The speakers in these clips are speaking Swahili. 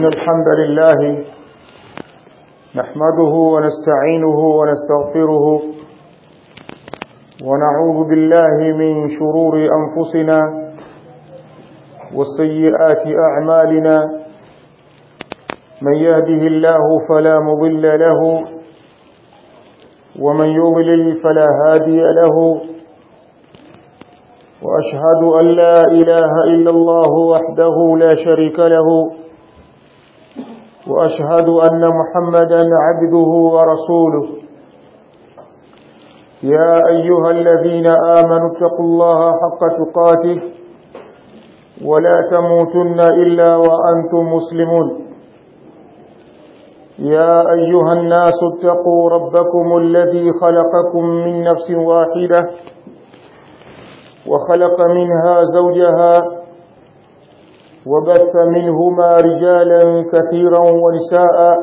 إن الحمد لله نحمده ونستعينه ونستغفره ونعوذ بالله من شرور أنفسنا والسيئات أعمالنا من يهده الله فلا مضل له ومن يضلل فلا هادي له وأشهد أن لا إله إلا الله وحده لا شريك له وأشهد أن محمدا عبده ورسوله يا أيها الذين آمنوا اتقوا الله حق تقاته ولا تموتن إلا وأنتم مسلمون يا أيها الناس اتقوا ربكم الذي خلقكم من نفس واحدة وخلق منها زوجها وبث منهما رجالا كثيرا ونساء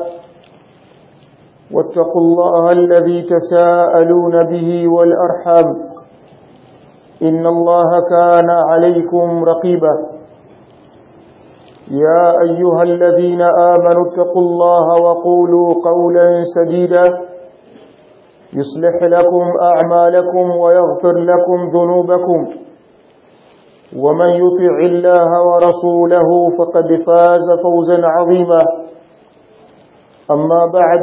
واتقوا الله الذي تساءلون به والأرحام إن الله كان عليكم رقيبا يا أيها الذين آمنوا اتقوا الله وقولوا قولا سديدا يصلح لكم أعمالكم ويغفر لكم ذنوبكم ومن يطع الله ورسوله فقد فاز فوزا عظيما أما بعد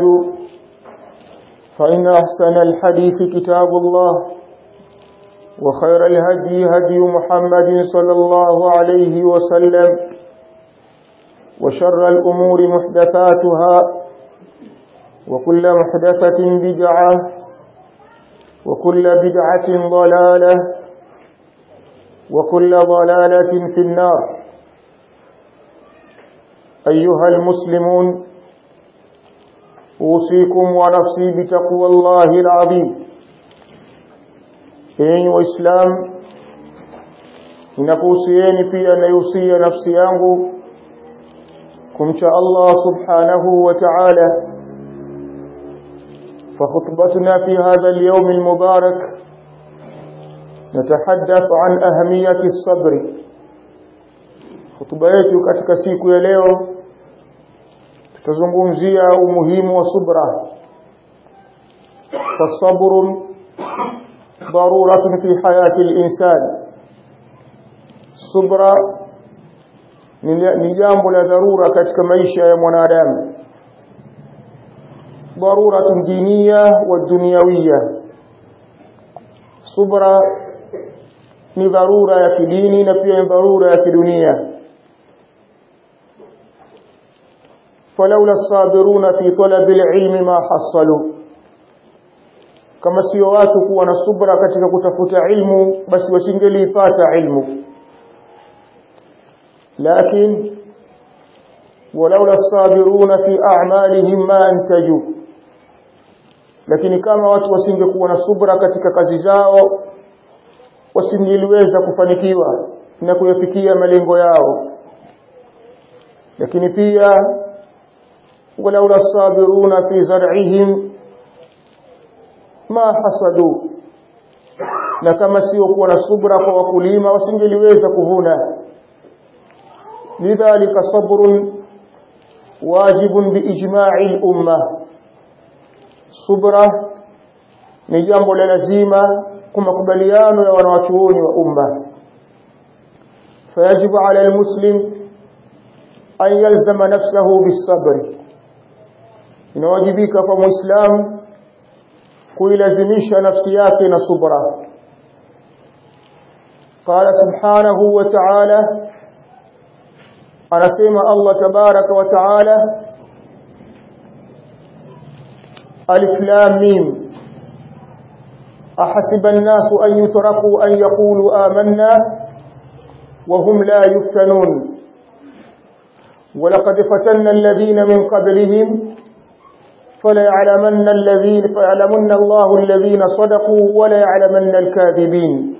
فإن أحسن الحديث كتاب الله وخير الهدي هدي محمد صلى الله عليه وسلم وشر الأمور محدثاتها وكل محدثة بدعة وكل بدعة ضلالة وكل ضلالة في النار أيها المسلمون أوصيكم ونفسي بتقوى الله العظيم enyi waislamu ninakuhusieni pia naihusia nafsi yangu kumcha Allah subhanahu wa ta'ala فخطبتنا في هذا اليوم المبارك نتحدث عن أهمية الصبر خطبة yetu katika siku ya leo tutazungumzia umuhimu wa subra فالصبر ضرورة في حياة الإنسان subra ni jambo la dharura katika maisha ya mwanadamu ضرورة دينية والدنيوية subra ni dharura ya kidini na pia ni dharura ya kidunia فلولا الصابرون في طلب العلم ما حصلوا kama sio watu kuwa na subra katika kutafuta ilmu basi wasingelipata ilmu lakini ولولا الصابرون في أعمالهم ما أنتجوا lakini kama watu wasingekuwa na subra katika kazi zao wasingeliweza kufanikiwa na kuyafikia malengo yao lakini pia walaula sabiruna fi zar'ihim ma hasadu na kama sio kuwa na subra kwa wakulima wasingeliweza kuvuna lidhalika sabrun wajibun biijma'i al-umma subra ni jambo la lazima kwa makubaliano ya wanawachuoni wa umma fayajibu ala almuslim an yalzama nafsahu bisabri inawajibika kwa muislam kuilazimisha nafsi yake na subra قال سبحانه وتعالى anasema Allah tabaraka wa taala ألف لام ميم أحسب الناس أن يتركوا أن يقولوا آمنا وهم لا يفتنون ولقد فتنا الذين من قبلهم فليعلمن الذين فيعلمن الله الذين صدقوا وليعلمن الكاذبين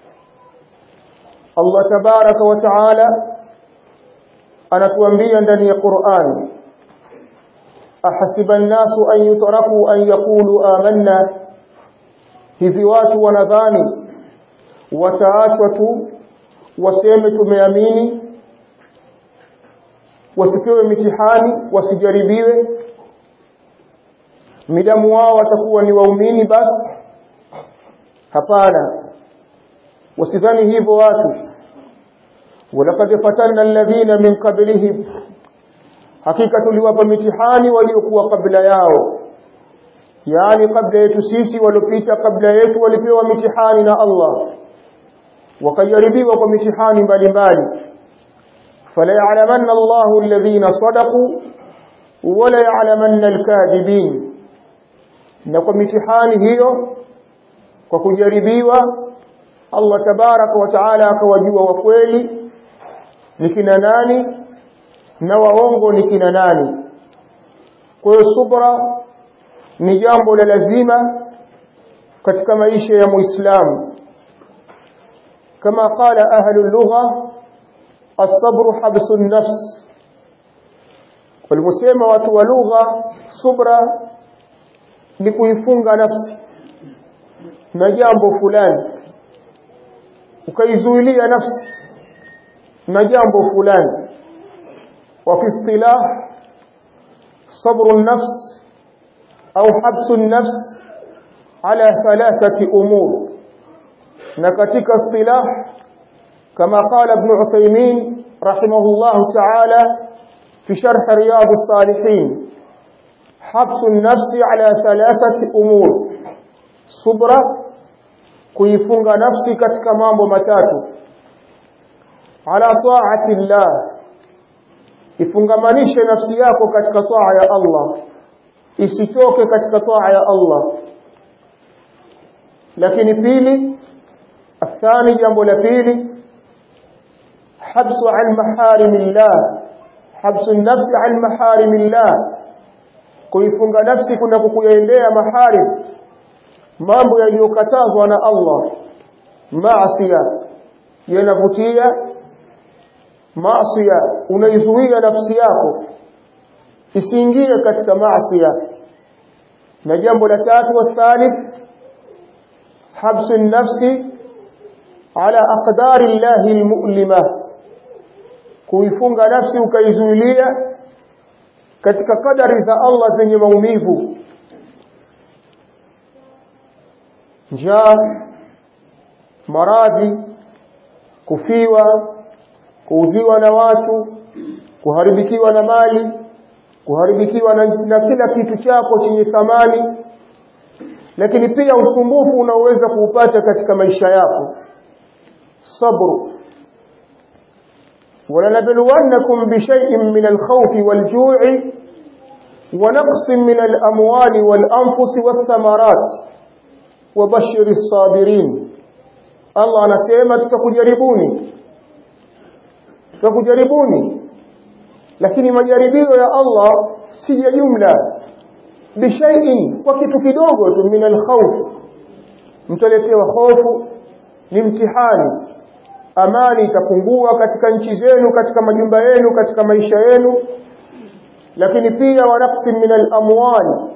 الله تبارك وتعالى anatuambia ndani ya Qur'an ahasiba an-nasu an yutraku an yaqulu amanna hivi watu wanadhani wataachwa tu waseme tumeamini wasipewe mitihani wasijaribiwe midamu wao watakuwa ni waumini basi hapana wasidhani hivyo watu walaqad fatanna alladhina min qablihim hakika tuliwapa mitihani waliokuwa kabla yao yani kabla yetu sisi waliopita kabla yetu walipewa mitihani na Allah wakajaribiwa kwa mitihani mbalimbali fala ya'lamanna Allahu alladhina sadaqu wala ya'lamanna alkadhibin na kwa mitihani hiyo kwa kujaribiwa Allah tabaraka wa taala akawajua wa kweli ni kina nani na waongo ni kina nani kwa hiyo subra ni jambo la lazima katika maisha ya muislamu kama qala ahlu lugha as-sabru habsu an-nafs waliposema watu wa lugha subra ni kuifunga nafsi na jambo fulani ukaizuilia nafsi na jambo fulani wa fi istilah sabru an-nafs au habsu an-nafs ala thalathati umur na katika istilah kama qala ibn Uthaymeen rahimahullah ta'ala fi sharh riyad as-salihin habsu an-nafs ala thalathati umur subra kuifunga nafsi katika mambo matatu ala ta'ati llah ifungamanishe nafsi yako katika taa ya Allah isitoke katika taa ya Allah lakini pili athani jambo la pili habsu an maharimillah habsu nafsi an maharimillah kuifunga nafsi kuna kukuendea maharim mambo yaliyokatazwa na Allah maasiya yanavutia maasiya unaizuia nafsi yako isiingie katika maasiya na jambo la tatu wa thalith habsu nafsi ala aqdari llahi almu'lima kuifunga nafsi ukaizuilia katika kadari za Allah zenye maumivu njaa maradhi kufiwa kuudhiwa na watu kuharibikiwa na mali kuharibikiwa na, na kila kitu chako chenye thamani lakini pia usumbufu unaoweza kuupata katika maisha yako sabru ولنبلونكم بشيء من الخوف والجوع ونقص من الأموال والأنفس والثمرات وبشر الصابرين الله anasema tutakujaribuni tutakujaribuni lakini majaribio ya Allah si ya jumla bishaiin kwa kitu kidogo tu min alkhawf mtaletewa hofu ni mtihani amani itapungua katika nchi zenu katika majumba yenu katika maisha yenu lakini pia wanafsi min alamwali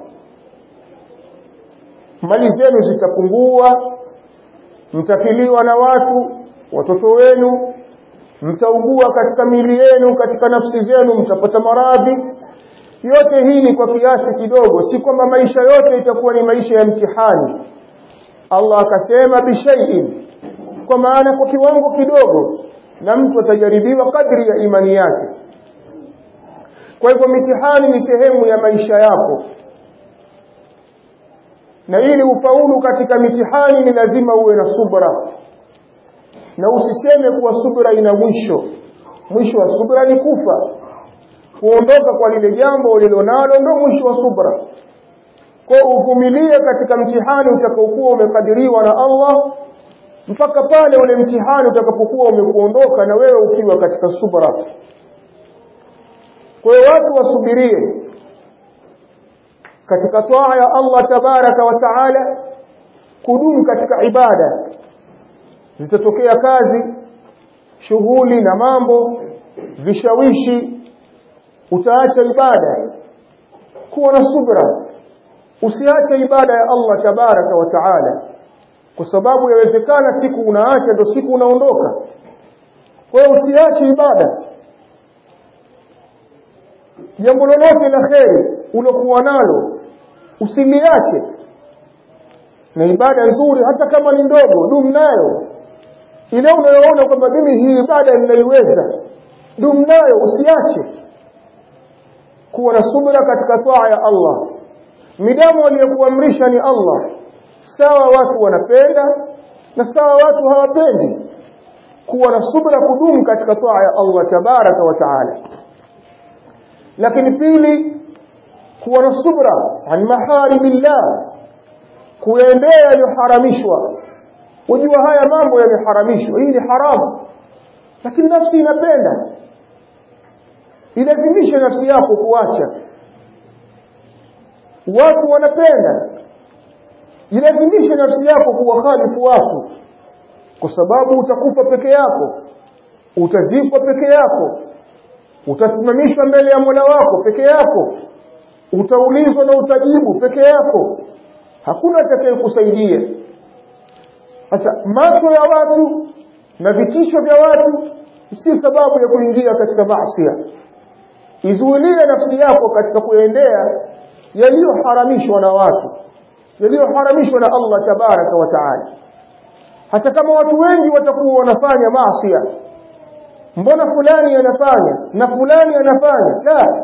mali zenu zitapungua mtafiliwa na watu watoto wenu mtaugua katika miili yenu katika nafsi zenu mtapata maradhi yote hii ni kwa kiasi kidogo si kwamba maisha yote itakuwa ni maisha ya mtihani Allah akasema bishaiin kwa maana kwa kiwango kidogo na mtu atajaribiwa kadri ya imani yake kwa hivyo mitihani ni sehemu ya maisha yako na ili ufaulu katika mitihani ni lazima uwe na subra na usiseme kuwa subra ina mwisho mwisho wa subra ni kufa kuondoka kwa lile jambo ulilonalo ndio mwisho wa subra kwa uvumilie katika mtihani utakaokuwa umekadiriwa na Allah mpaka pale ule mtihani utakapokuwa umekuondoka na wewe ukiwa katika subra kwa hiyo watu wasubirie katika toa ya Allah tabaraka wa taala kudumu katika ibada zitatokea kazi shughuli na mambo vishawishi utaacha ibada kuwa na subra usiache ibada ya Allah tabaraka wa taala kwa sababu yawezekana siku unaacha ndo siku unaondoka kwa hiyo usiache ibada jambo lolote la kheri ulokuwa nalo usiliache na ibada nzuri hata kama ni ndogo dum nayo ile unayoona kwamba mimi hii ibada ninaiweza dum nayo usiache kuwa na subra katika taa ya Allah midamu aliyokuamrisha ni Allah sawa watu wanapenda na sawa watu hawapendi kuwa na subra kudumu katika taa ya Allah tabaraka wa taala lakini pili kuwa na subra an maharimillah kuendea yaliyoharamishwa ujua haya mambo yameharamishwa hii ni haramu lakini nafsi inapenda ilazimishe nafsi yako kuacha watu wanapenda ilazimishe nafsi yako kuwakhalifu watu kwa sababu utakufa peke yako utazikwa peke yako utasimamishwa mbele ya Mola wako peke yako utaulizwa na utajibu peke yako hakuna atakayekusaidia sasa macho ya watu na vitisho vya watu si sababu ya kuingia katika maasi izuilie nafsi yako katika kuendea yaliyoharamishwa na watu yaliyoharamishwa na Allah tabaraka wa taala hata kama watu wengi watakuwa wanafanya maasi mbona fulani anafanya na fulani anafanya la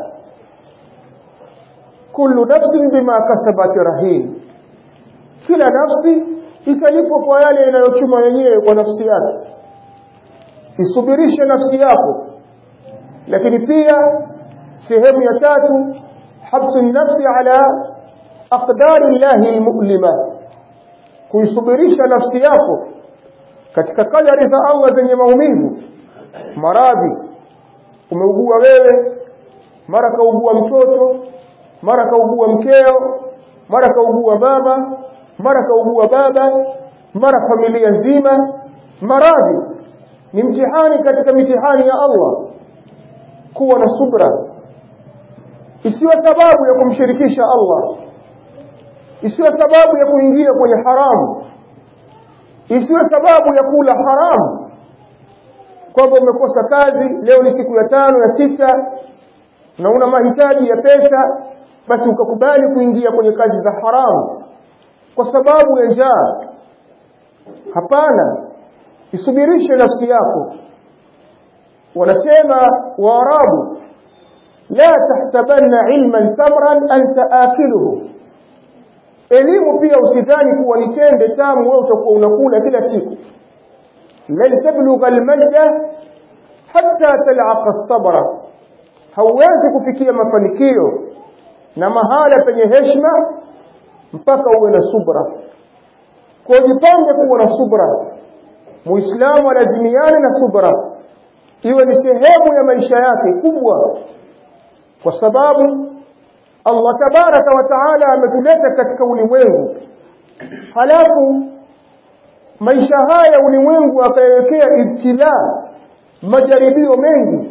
kullu nafsin bima kasabat rahin kila nafsi italipwa kwa yale inayochuma yenyewe kwa nafsi yake isubirishe nafsi yako lakini pia sehemu ya tatu habsu nafsi ala aqdari llahi almu'lima kuisubirisha nafsi yako katika kadari za Allah zenye maumivu maradhi umeugua wewe mara kaugua mtoto mara kaugua mkeo mara kaugua mama mara kaugua baba mara familia nzima maradhi ni mtihani katika mitihani ya Allah kuwa na subra isiwe sababu ya kumshirikisha Allah isiwe sababu ya kuingia kwenye haramu isiwe sababu ya kula haramu kwamba umekosa kazi leo ni siku ya tano ya sita na una mahitaji ya pesa basi ukakubali kuingia kwenye kazi za haramu kwa sababu ya njaa hapana isubirishe nafsi yako wanasema waarabu la tahsabanna ilman tamran anta akiluhu elimu pia usidhani kuwa ni tende tamu wewe utakuwa unakula kila siku lan tablugha almajda hatta tal'aqa as-sabra hauwezi kufikia mafanikio na mahala penye heshima mpaka uwe na subra kwa jipange kuwa na subra muislamu alazimiane na subra iwe ni sehemu ya maisha yake kubwa kwa sababu Allah tabaraka wa taala ametuleta katika ulimwengu halafu maisha haya ulimwengu akayawekea ibtila majaribio mengi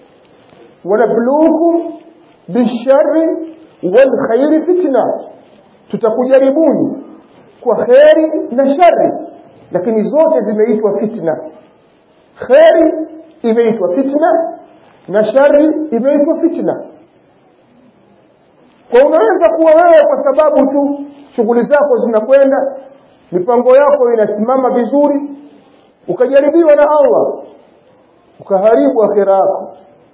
wanabluukum bisharri wal khairi fitna tutakujaribuni kwa kheri na shari lakini zote zimeitwa fitna kheri imeitwa fitna na shari imeitwa fitna kwa unaweza kuwa wewe kwa sababu tu shughuli zako zinakwenda mipango yako inasimama vizuri ukajaribiwa na Allah ukaharibu akhira yako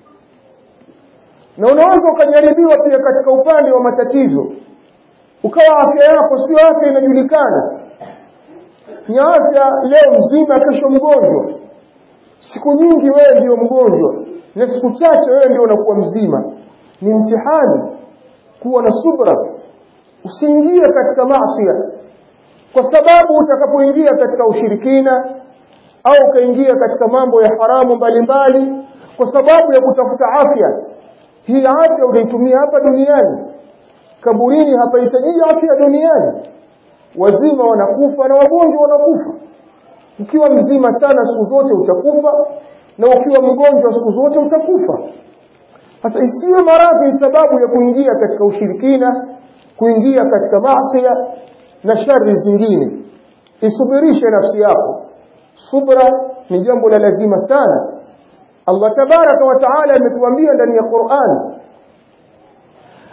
na unaweza ukajaribiwa pia katika upande wa matatizo ukawa afya yako sio afya inajulikana ni afya leo mzima kesho mgonjwa siku nyingi wewe ndio mgonjwa na siku chache wewe ndio unakuwa mzima ni mtihani kuwa na subra usiingie katika maasi kwa sababu utakapoingia katika ushirikina au ukaingia katika mambo ya haramu mbalimbali kwa sababu ya kutafuta afya hii afya utaitumia hapa duniani kaburini hapahitaji afya duniani wazima wanakufa na wagonjwa wanakufa ukiwa mzima sana siku zote utakufa na ukiwa mgonjwa siku zote utakufa sasa isiwe maradhi ni sababu ya kuingia katika ushirikina kuingia katika maasi na shari zingine isubirishe nafsi yako subra ni jambo la lazima sana Allah tabaraka wa taala ametuambia ndani ya Qur'an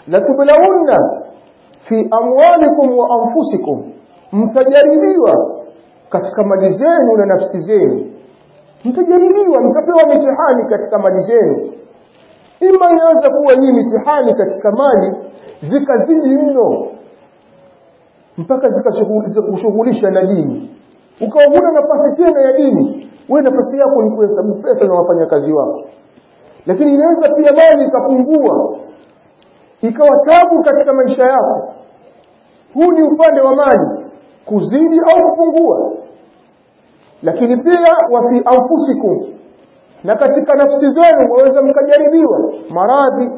latublawunna fi amwalikum wa anfusikum mtajaribiwa katika mali zenu na nafsi zenu mtajaribiwa mtapewa mitihani katika mali zenu ima inaweza kuwa hii mitihani katika mali zikazidi mno mpaka zikashughulisha na dini ukawa huna nafasi tena ya dini wewe nafasi yako ni kuhesabu pesa na wafanyakazi wako lakini inaweza pia mali ikapungua ikawa tabu katika maisha yako huu ni upande wa mali kuzidi au kupungua lakini pia wa fi anfusikum na katika nafsi zenu mwaweza mkajaribiwa maradhi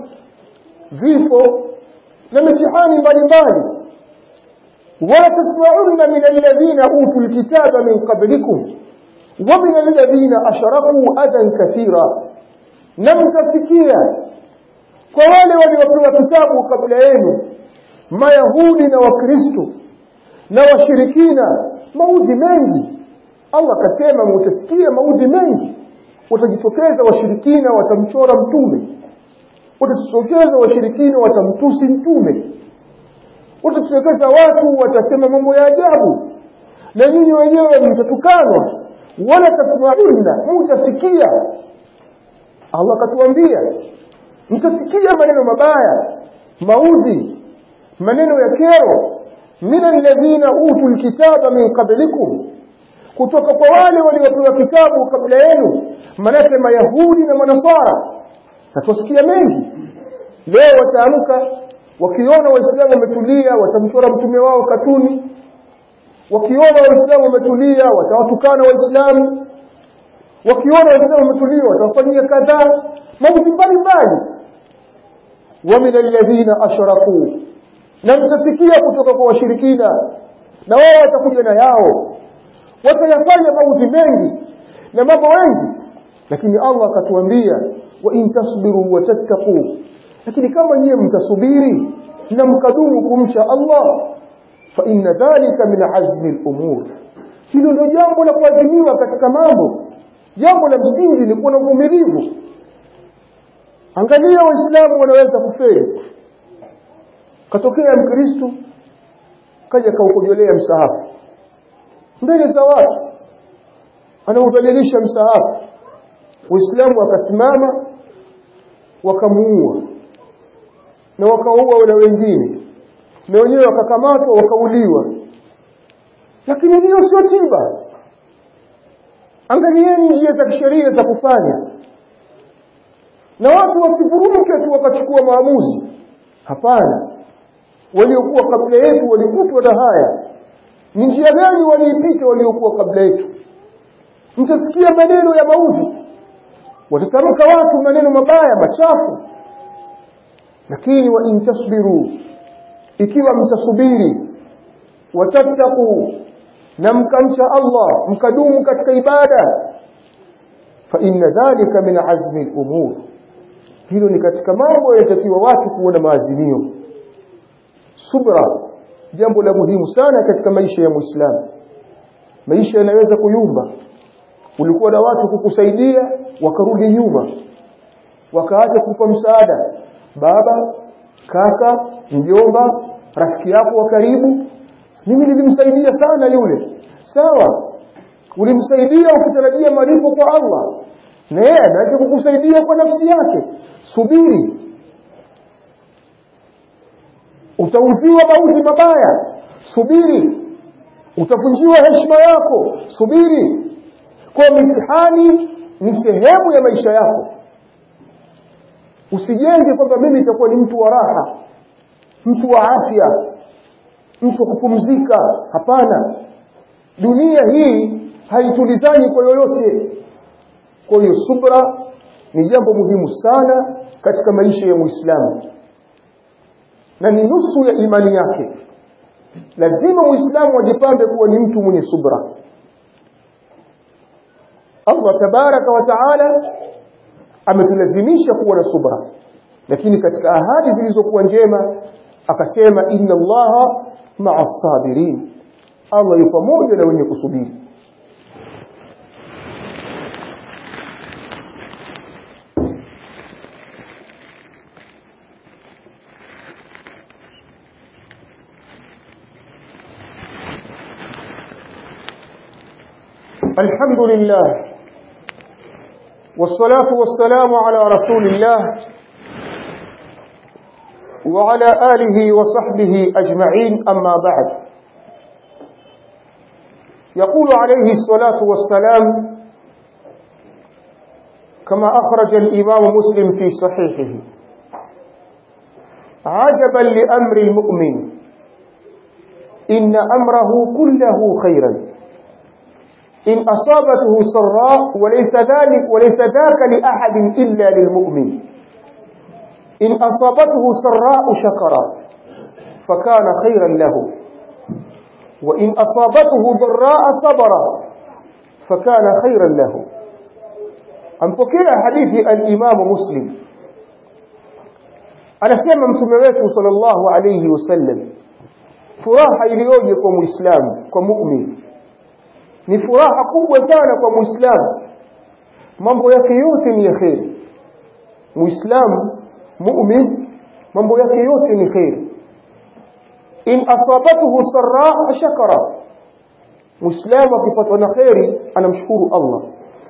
vifo na mitihani mbalimbali wala tasma'unna min alladhina utul kitaba min qablikum wa min alladhina ashraku adan kathira na mtasikia kwa wale waliopewa kitabu kabla yenu mayahudi na wakristo na washirikina maudhi mengi Allah akasema mutasikia maudhi mengi watajitokeza washirikina watamchora mtume watajitokeza washirikina watamtusi mtume watajitokeza watu watasema mambo ya ajabu na nyinyi wenyewe mtatukanwa wala tasmaunna mutasikia Allah akatuambia mtasikia maneno mabaya maudhi maneno ya kero min alladhina utul kitaba min qablikum kutoka kwa wale waliopewa kitabu kabla yenu manake mayahudi na manasara natusikia mengi leo wataamka wakiona waislamu wametulia watamchora mtume wao katuni wakiona waislamu wametulia watawatukana waislamu wakiona waislamu wametulia watawafanyia kadhaa mambo mbalimbali wa min alladhina ashraku na mtasikia kutoka kwa washirikina na wao watakuja na yao watayafanya maudhi mengi na mambo mengi lakini Allah akatuambia wa in tasbiru wa tattaqu lakini kama nyie mtasubiri na mkadumu kumcha Allah fa inna dhalika min azmi al-umur hilo ndio jambo la kuadhimiwa katika mambo jambo la msingi ni kuwa na uvumilivu angalia waislamu wanaweza kufeli katokea mkristo kaja kaukojolea msahafu mbele za watu anaudhalilisha msahafu waislamu wakasimama wakamuua na wakaua na wengine na wenyewe wakakamatwa wakauliwa lakini hiyo sio tiba angalieni njia za kisheria za kufanya na watu wasivuruke tu wakachukua maamuzi hapana waliokuwa kabla yetu walikutwa na haya ni njia gani waliipita waliokuwa kabla yetu mtasikia maneno ya mauti watatamka watu maneno mabaya machafu lakini wa in tasbiru ikiwa mtasubiri watattaqu na mkamcha Allah mkadumu katika ibada fa inna dhalika min azmi al-umur hilo ni katika mambo yanatakiwa watu kuona maazimio subra jambo la muhimu sana katika maisha ya muislamu maisha yanaweza kuyumba ulikuwa na watu kukusaidia wakarudi nyuma wakaacha kukupa msaada baba kaka mjomba rafiki yako wa karibu mimi nilimsaidia sana yule sawa ulimsaidia ukitarajia malipo kwa Allah na yeye anaweza kukusaidia kwa nafsi yake subiri utauziwa mauzi mabaya subiri utavunjiwa heshima yako subiri kwa mitihani ni sehemu ya maisha yako usijenge kwamba mimi nitakuwa ni mtu wa raha mtu wa afya mtu wa kupumzika hapana dunia hii haitulizani kwa yoyote kwa hiyo subra ni jambo muhimu sana katika maisha ya muislamu na ni nusu ya imani yake lazima muislamu ajipambe kuwa ni mtu mwenye subra Allah tabaraka wa taala ametulazimisha kuwa na subra lakini katika ahadi zilizokuwa njema akasema inna allaha ma'a sabirin Allah yupo pamoja na wenye kusubiri الحمد لله والصلاة والسلام على رسول الله وعلى آله وصحبه أجمعين أما بعد يقول عليه الصلاة والسلام كما أخرج الإمام مسلم في صحيحه عجبا لأمر المؤمن إن أمره كله خيرا إن أصابته سراء وليس ذلك وليس ذاك لأحد إلا للمؤمن إن أصابته سراء شكر فكان خيرا له وإن أصابته ضراء صبر فكان خيرا له أنفكر حديث الإمام مسلم anasema mtume wetu sallallahu alayhi wasallam furaha iliyoje kwa muislamu kwa mu'min ni furaha kubwa sana kwa muislamu mambo yake yote ni ya kheri muislamu mu'min mambo yake yote ni kheri in asabathu sarra shakara muislamu akipatwa na kheri anamshukuru Allah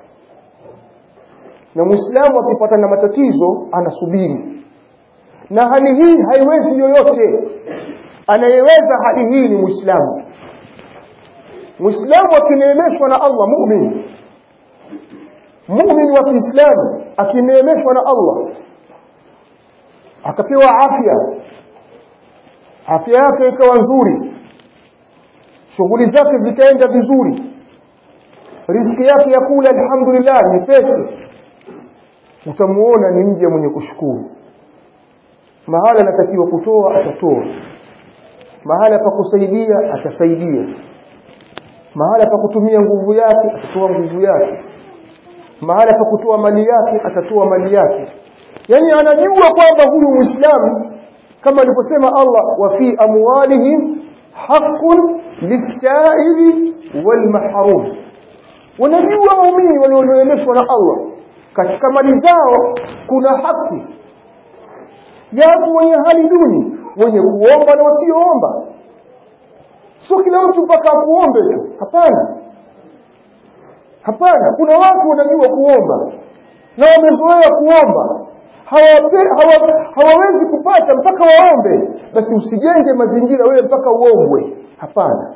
na muislamu akipata na matatizo anasubiri na hali hii haiwezi yoyote anayeweza hali hii ni muislamu muislamu akineemeshwa na Allah mu'min mu'min wa Kiislamu akineemeshwa na Allah akapewa afya afya yake ikawa nzuri shughuli zake zikaenda vizuri riziki yake ya kula alhamdulillah ni pesa utamuona ni mja mwenye kushukuru mahala anatakiwa kutoa atatoa mahala pa kusaidia atasaidia mahala pa kutumia nguvu yake atatoa nguvu yake mahala pa kutoa mali yake atatoa mali yake yani anajua kwamba huyu muislamu kama alivyosema Allah wa fi amwalihim haqqun lisaili wal mahrum wanajua waumini walioneemeshwa na Allah katika mali zao kuna haki yapo wenye hali duni wenye kuomba na wasioomba sio kila mtu mpaka akuombe tu hapana hapana kuna watu wanajua kuomba na wamezoea kuomba hawape, hawa, hawawezi kupata mpaka waombe basi usijenge mazingira wewe mpaka uombwe hapana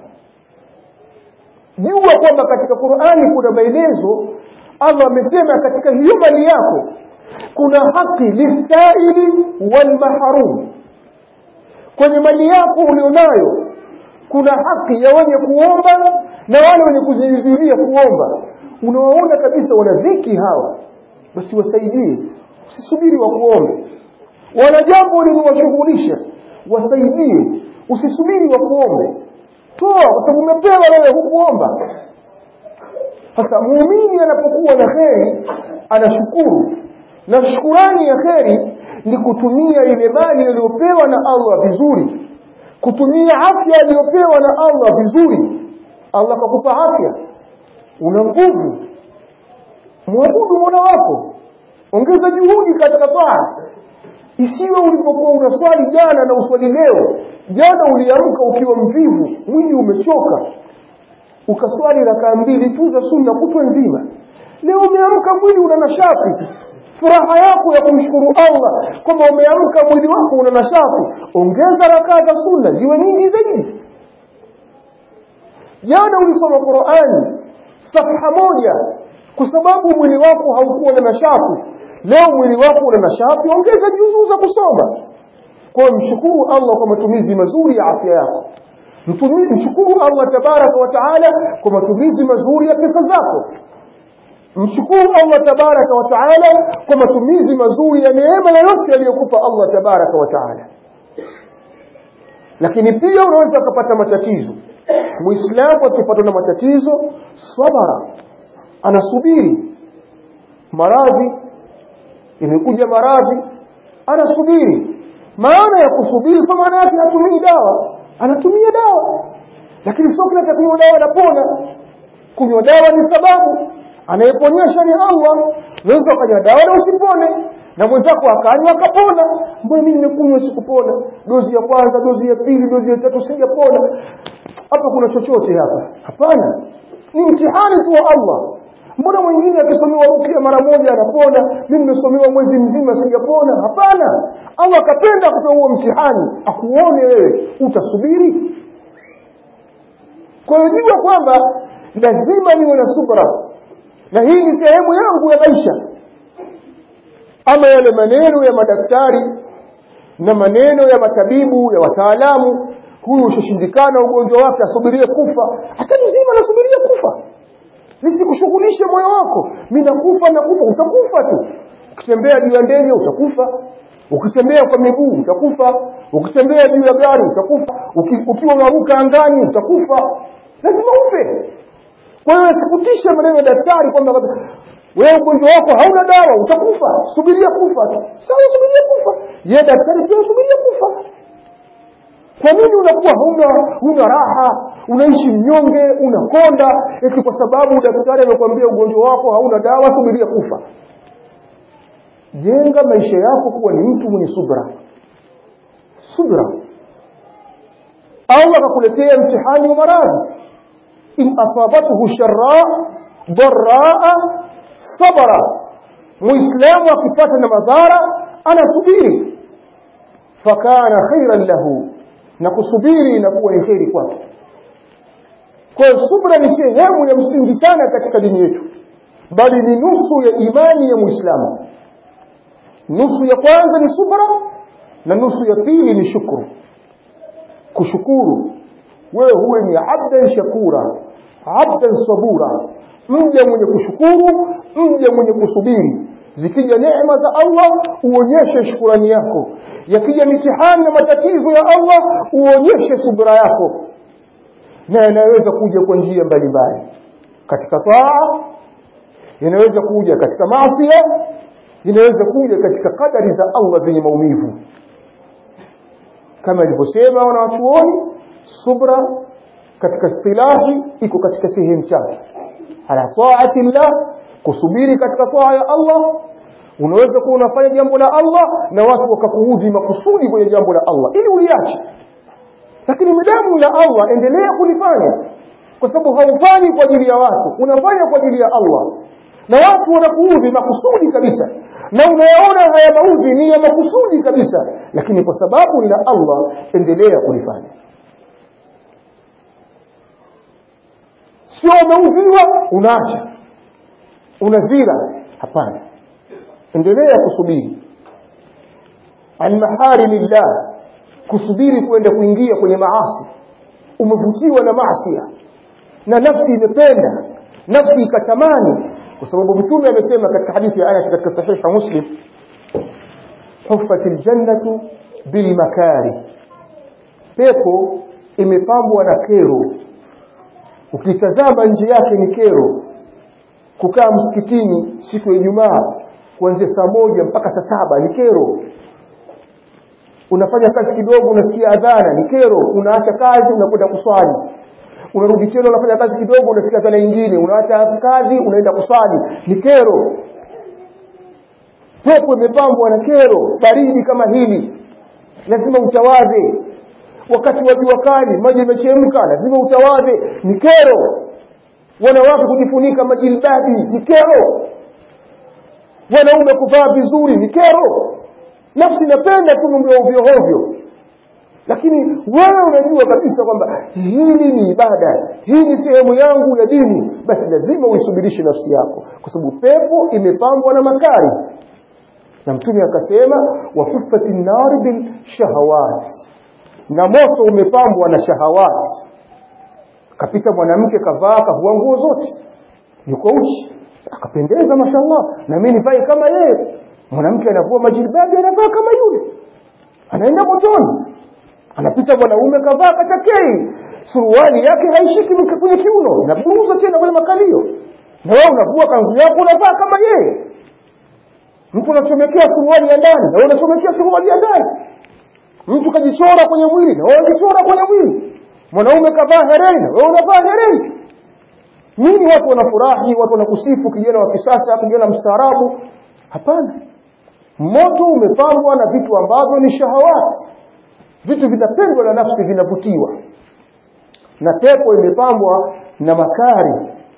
jua kwamba katika Qur'ani kuna maelezo Allah amesema katika hiyo mali yako kuna haki lisaili wal mahrum kwenye mali yako ulionayo kuna haki ya wenye kuomba na wale wenye kuzizuilia kuomba unawaona kabisa wana dhiki hawa basi wasaidie usisubiri wa kuombe wana jambo linawashughulisha wasaidie usisubiri wa kuombe toa kwa sababu umepewa wewe hukuomba sasa muumini anapokuwa na kheri anashukuru na shukurani ya kheri ni kutumia ile mali iliyopewa na Allah vizuri kutumia afya aliyopewa na Allah vizuri Allah kakupa afya una nguvu mwabudu Mola wako ongeza juhudi katika taa isiwe ulipokuwa unaswali jana na uswali leo jana uliamka ukiwa mvivu mwili umechoka ukaswali rakaa mbili tu za sunna kutwa nzima leo umeamka mwili una nashati furaha yako ya kumshukuru Allah kwamba umeamka mwili wako una nashati ongeza rakaa za sunna ziwe nyingi zaidi jana ulisoma Qur'ani safha moja kwa sababu mwili wako haukuwa na nashati leo mwili wako una nashati ongeza juzuu za kusoma kwa mshukuru Allah kwa matumizi mazuri ya afya yako mshukuru Allah tabaraka wa taala kwa matumizi mazuri ya pesa zako mshukuru Allah tabaraka wa taala kwa matumizi mazuri ya neema yoyote aliyokupa Allah tabaraka wa taala lakini pia unaweza kupata matatizo muislamu akipatwa na matatizo sabara anasubiri maradhi imekuja maradhi anasubiri maana ya kusubiri sio maana yake hatumii dawa anatumia dawa lakini sio kila atakunywa dawa anapona kunywa dawa ni sababu anayeponyesha ni Allah unaweza ukanywa dawa na usipone na mwenzako akanywa akapona mbona mimi nimekunywa sikupona dozi ya kwanza dozi ya pili dozi ya tatu sijapona hapa kuna chochote hapa hapana ni mtihani tu wa Allah mbona mwingine akisomewa rukia mara moja anapona mimi nimesomewa mwezi mzima sijapona hapana Allah akapenda kutoa huo mtihani akuone wewe utasubiri kwa hiyo jua kwamba lazima niwe na subra na hii ni sehemu yangu ya maisha ama yale maneno ya madaktari na maneno ya matabibu ya wataalamu huyu ushashindikana ugonjwa wake asubirie kufa hata mzima anasubiria kufa nisikushughulishe moyo wako mi nakufa nakufa utakufa tu ukitembea juu ya ndege utakufa ukitembea kwa miguu utakufa ukitembea juu ya gari utakufa Uki, ukiwa unaruka angani utakufa lazima ufe kwa hiyo sikutisha maneno ya daktari kwamba wewe ugonjwa wako hauna dawa utakufa subiria kufa tu sawa subiria kufa ye daktari pia subiria kufa kwa nini unakuwa huna huna raha unaishi mnyonge unakonda eti kwa sababu daktari amekwambia ugonjwa wako hauna dawa subiria kufa jenga maisha yako kuwa ni mtu mwenye subra subra Allah akakuletea mtihani wa maradhi in asabathu sharra dharraa sabara muislamu akipata na madhara anasubiri fakana khairan lahu na kusubiri inakuwa ni kheri kwake kwa hiyo subra ni sehemu ya msingi sana katika dini yetu bali ni nusu ya imani ya muislamu nusu ya kwanza ni subra na nusu ya pili ni shukru kushukuru wewe huwe ni abdan shakura abdan sabura mja mwenye kushukuru mja mwenye kusubiri zikija neema za Allah uonyeshe shukurani yako yakija mitihani na matatizo ya Allah uonyeshe subra yako na yanaweza kuja kwa njia mbalimbali katika taa inaweza kuja katika maasi inaweza kuja katika kadari za Allah zenye maumivu kama ilivyosema wanawachuoni subra katika istilahi iko katika sehemu tatu ala taati llah kusubiri katika taa ya Allah unaweza kuwa unafanya jambo la Allah na watu wakakuudhi makusudi kwenye jambo la Allah ili uliache lakini midamu la Allah endelea kulifanya kwa sababu haufanyi kwa ajili ya watu unafanya kwa ajili ya Allah na watu wanakuudhi makusudi kabisa na unayaona haya maudhi ni ya makusudi kabisa lakini kwa sababu ni la Allah endelea kulifanya sio umeudhiwa unaacha unazira hapana endelea kusubiri an maharimillah kusubiri kwenda kuingia kwenye maasi umevutiwa na maasi na nafsi imependa nafsi ikatamani kwa sababu mtume amesema katika hadithi ya Anas katika sahiha Muslim huffat aljannatu bilmakari pepo imepambwa na kero ukitazama nje yake ni kero kukaa msikitini siku ya Ijumaa kuanzia saa moja mpaka saa saba ni kero unafanya kazi kidogo unasikia adhana ni kero unaacha kazi unakwenda kuswali unarudi tena unafanya kazi kidogo unasikia adhana nyingine unaacha kazi unaenda kuswali ni kero pepo imepambwa na kero baridi kama hili lazima utawadhe wakati wa jua kali maji yamechemka lazima utawadhe ni kero wanawake kujifunika majilbabi ni kero wanaume kuvaa vizuri ni kero nafsi inapenda tu mambo ya ovyo ovyo lakini wewe unajua kabisa kwamba hili ni ibada hii ni sehemu yangu ya dini basi lazima uisubirishe nafsi yako kwa sababu pepo imepambwa na makari na mtume akasema wafuffati nnari bilshahawat na moto umepambwa na shahawat kapita mwanamke kavaa kavua nguo zote yuko uchi akapendeza mashallah na mimi nivae kama yeye mwanamke anavua majilbabi anavaa kama yule anaenda motoni anapita mwanaume kavaa katakei suruali yake haishiki kwenye kiuno inaburuza tena kwenye makalio na wewe unavua kanzu yako unavaa kama yeye mtu anachomekea suruali ya ndani na wewe unachomekea suruali ya ndani mtu kajichora kwenye mwili na wewe unajichora kwenye mwili mwanaume kavaa hereni na wewe unavaa hereni nini watu wanafurahi watu wanakusifu kijana wa kisasa kijana mstaarabu hapana moto umepambwa na vitu ambavyo ni shahawati vitu vinapendwa na nafsi vinavutiwa na pepo imepambwa na makari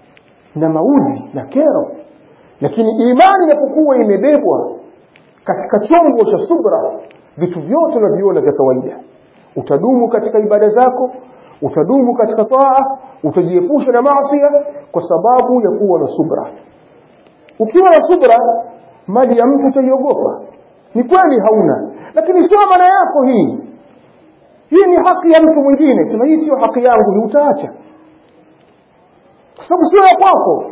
na maudhi na kero lakini imani inapokuwa imebebwa katika chombo cha subra vitu vyote unaviona vya kawaida utadumu katika ibada zako utadumu katika taa utajiepusha na maasiya kwa sababu ya kuwa na subra ukiwa na subra mali ya mtu utaiogopa ni kweli hauna lakini sio maana yako hii hii ni haki ya mtu mwingine sema hii sio haki yangu ni utaacha kwa sababu sio ya kwako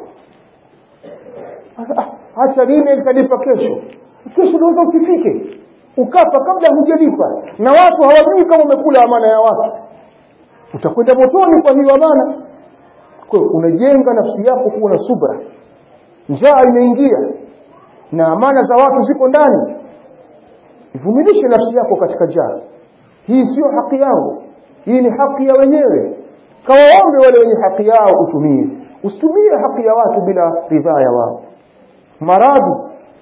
acha lile litalipa kesho kesho unaweza usifike ukafa kabla hujalipa na watu hawajui kama umekula amana ya watu utakwenda motoni kwa hiyo amana kwa hiyo unajenga nafsi yako kuwa na subra njaa imeingia na amana za watu ziko ndani ivumilishe nafsi yako katika njaa hii sio haki yangu hii ni haki ya wenyewe kawaombe wale wenye haki yao utumie usitumie haki ya watu bila ridhaa ya wao maradhi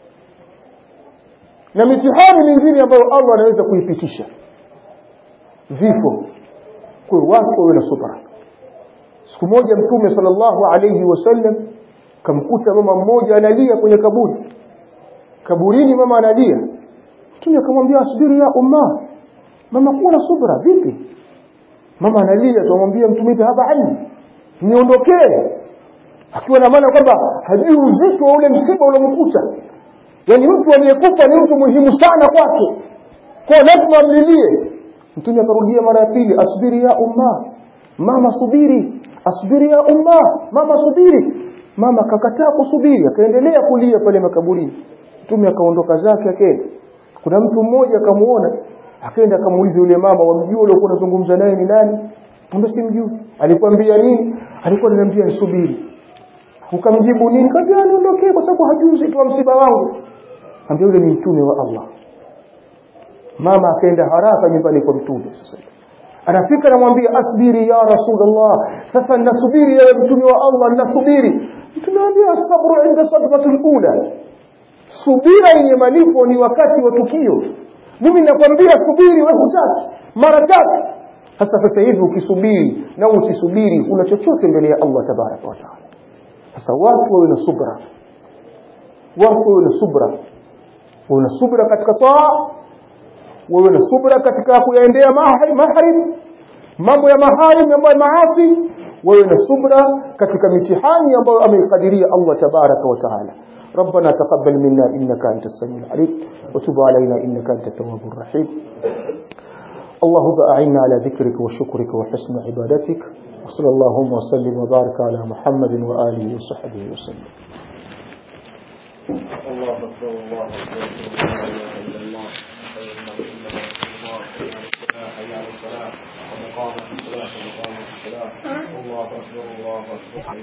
na mitihani mingine ambayo Allah anaweza kuipitisha vifo kwa watu wawe na subra siku moja mtume sallallahu alayhi wasallam kamkuta mama mmoja analia kwenye kaburi kaburini mama analia mtume akamwambia asubiri ya umma mama kuwa na subra vipi mama analia tumwambia mtume haba ani niondokee akiwa na maana kwamba hajui uzito wa ule msiba uliomkuta yani mtu aliyekufa ni mtu muhimu sana kwake kwa lazima amlilie mtume akarudia mara ya pili asubiri ya umma mama subiri asubiri ya umma mama subiri mama kakataa kusubiri akaendelea kulia pale makaburini mtume akaondoka zake akaenda kuna mtu mmoja akamuona akaenda akamuuliza yule mama wamjua ule ulikuwa unazungumza naye ni nani ambaye simjui alikwambia nini alikuwa ananiambia nisubiri ukamjibu nini kaambia niondokee kwa sababu hajui uzito wa msiba wangu ambia yule ni mtume wa Allah mama akaenda haraka nyumbani kwa mtume sasa anafika anamwambia asbiri ya rasulullah sasa ninasubiri ewe mtume wa Allah ninasubiri mtume anambia sabru inda sadmatul ula subira yenye malipo ni wakati wa tukio mimi nakwambia subiri wewe hutaki mara tatu sasa sasa hivi ukisubiri na usisubiri una chochote mbele ya Allah tabaraka wa taala sasa watu wawe na subra watu wawe na subra wawe na subra katika taa wawe na subra katika kuyaendea maharim mambo ya maharim ambayo maasi wawe na subra katika mitihani ambayo ameikadiria Allah tabaraka wa taala ربنا تقبل منا إنك أنت السميع العليم وتب علينا إنك أنت التواب الرحيم اللهم أعنا على ذكرك وشكرك وحسن عبادتك وصلى اللهم وسلم وبارك على محمد وآله وصحبه وسلم الله أكبر الله أكبر لا إله إلا الله حي على الصلاة ومقام الصلاة ومقام الصلاة الله أكبر الله أكبر